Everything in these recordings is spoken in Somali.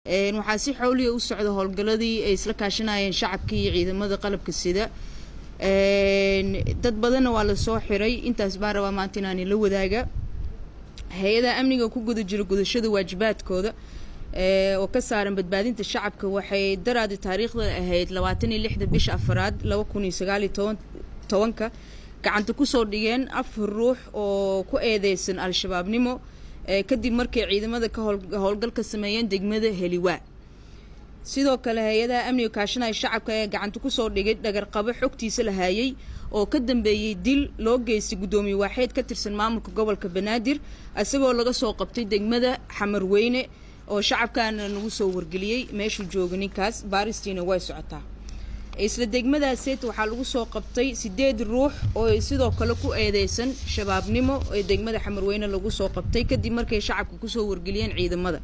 waxaa si xowliya u socda howlgaladii ay isla kaashanayeen shacabka iyo ciidamada qalabka sida dad badanna waa lasoo xiray intaas baan rabaa maanta inaani la wadaaga hay-adaha amniga ku guda jira gudashada waajibaadkooda oo ka saaran badbaadinta shacabka waxay daraadi taariikhda ahayd labaatan iyo lixda bisha afaraad laba kun iyo sagaal iyo toban tobanka gacanta kusoo dhigeen afar ruux oo ku eedeysan al-shabaabnimo kadib markay ciidamada ka howlgal ka sameeyeen degmada heliwaa sidoo kale hay-adaha amniga kaashanaya shacabka ee gacanta kusoo dhigay dhagarqabo xogtiisa la haayay oo ka dambeeyey dil loo geystay guddoomiye waaxeed ka tirsan maamulka gobolka banaadir isagoo laga soo qabtay degmada xamarweyne oo shacabkaana nagu soo wargeliyey meeshuu jooga ninkaas baaristiina way socotaa isla degmadaaseet waxaa lagu soo qabtay sideed ruux oo sidoo kale ku eedeysan shabaabnimo ee degmada xamarweyne lagu soo qabtay kadib markay shacabka kusoo wargeliyeen ciidamada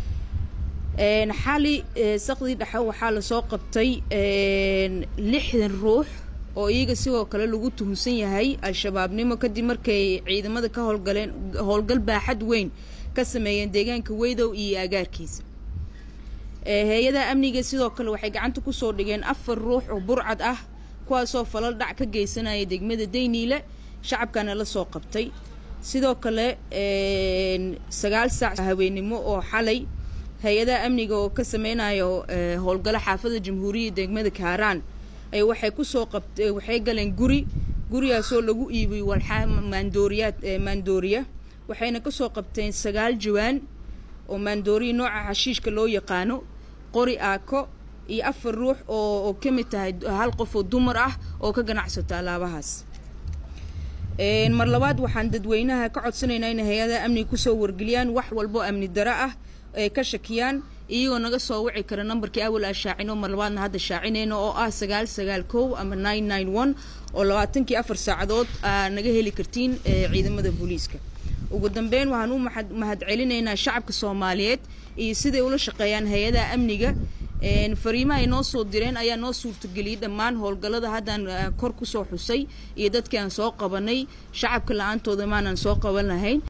xali saqdii dhexe waxaa lasoo qabtay lixdan ruux oo iyaga sidoo kale lagu tuhunsan yahay al-shabaabnimo kadib markay ciidamada ka howlgaleen howlgal baaxad weyn ka sameeyeen deegaanka weydow iyo agaarkiisa hay-adaha amniga sidoo kale waxay gacanta kusoo dhigeen afar ruux oo burcad ah kuwaasoo falal dhac ka geysanaya degmada dayniile shacabkana la soo qabtay sidoo kale sagaal saac haweenimo oo xalay hay-adaha amniga oo ka sameynayo howlgalo xaafada jamhuuriyadda degmada kaaraan ay waxay kusoo qabta waxay galeen guri gurigaasoo lagu iibiyey walxaa maandooriyaad maandooriya waxayna kasoo qabteen sagaal jawaan oo maandooriya nooca xashiishka loo yaqaano qori aako iyo afar ruux oo oo ka mid tahay hal qof oo dumar ah oo ka ganacsato alaabahaas mar labaad waxaan dadweynaha ka codsanaynaa inay hay-adaha amniga kusoo wargeliyaan wax walbo amni daro ah ay ka shakiyaan iyagoo naga soo wici kara nambarkii awal aa shaacino mar labaadna hadda shaacinayno oo ah sagaal sagaal kow ama nine nine one oo labaatankii afar saacadood aa naga heli kartiin ciidamada booliiska ugu dambeyn waxaan u mahad celinaynaa shacabka soomaaliyeed iyo siday ula shaqeeyaan hay-adaha amniga fariimaha ay noo soo direen ayaa noo suurtageliyey dhammaan howlgallada haddaan kor kusoo xusay iyo dadkii aan soo qabanay shacabka la-aantooda maanaan soo qaban lahayn